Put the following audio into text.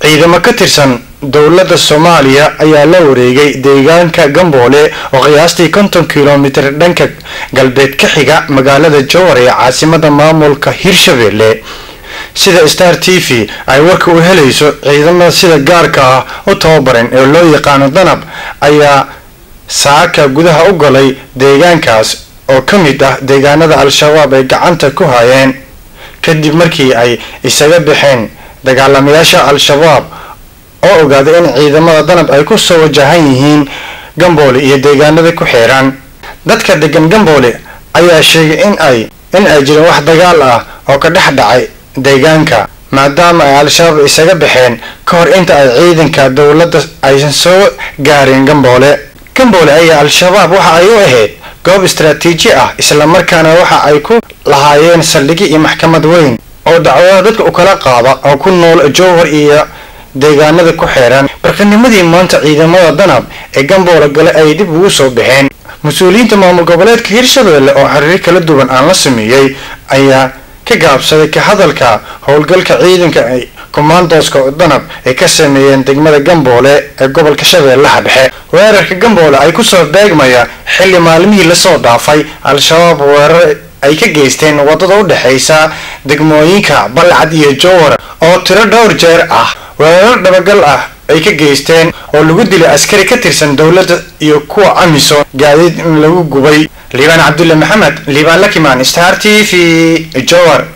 ciidamo ka tirsan dowladda soomaaliya ayaa la wareegay deegaanka gamboole oo qiyaastii konton kilomitir dhanka galbeed ka xiga magaalada jowar ee caasimada maamulka hirshabelle sida star t v ay warka u helayso ciidamada sida gaarka ah u tababaran ee loo yaqaano danab ayaa saaka gudaha u galay deegaankaas oo ka mid ah deegaanada al-shabaab ay gacanta ku hayeen kadib markii ay isaga baxeen dagaalamayaasha al-shabaab oo ogaaday in ciidamada danab ay ku soo wajahan yihiin gamboole iyo deegaanada ku xeeran dadka degan gamboole ayaa sheegay in ay in ay jireen wax dagaal ah oo ka dhex dhacay deegaanka maadaama ay al-shabaab isaga baxeen ka hor inta ay ciidanka dowladda aysan soo gaarin gamboole gamboole ayaa al-shabaab waxa ay u ahayd goob istaraatiiji ah islamarkaana waxa ay ku lahaayeen saldhigi iyo maxkamad weyn oo dacwada dadka u kala qaada oo ku nool jowhar iyo deegaanada ku xeeran barkanimadii maanta ciidamada danab ee gamboole gale ay dib ugu soo baxeen mas-uuliyiinta maamul goboleedka hirshabelle oo xiriir kala duwan aan la sameeyey ayaa ka gaabsaday ka hadalka howlgalka ciidanka ay kommandoska danab ay ka sameeyeen degmada gamboole ee gobolka shabeellaha dhexe weerarka gamboole ay kusoo beegmaya xilli maalmihii lasoo dhaafay al-shabaab weerar ay ka geysteen wadada u dhexaysa degmooyinka balcad iyo jowar oo tiro dhowr jeer ah weerar dhabagal ah ay ka geysteen oo lagu dilay askari ka tirsan dowladda iyo kuwa amisom gaadiid in lagu gubay liibaan cabdulle maxamed liibaan lakimaan star t v jowar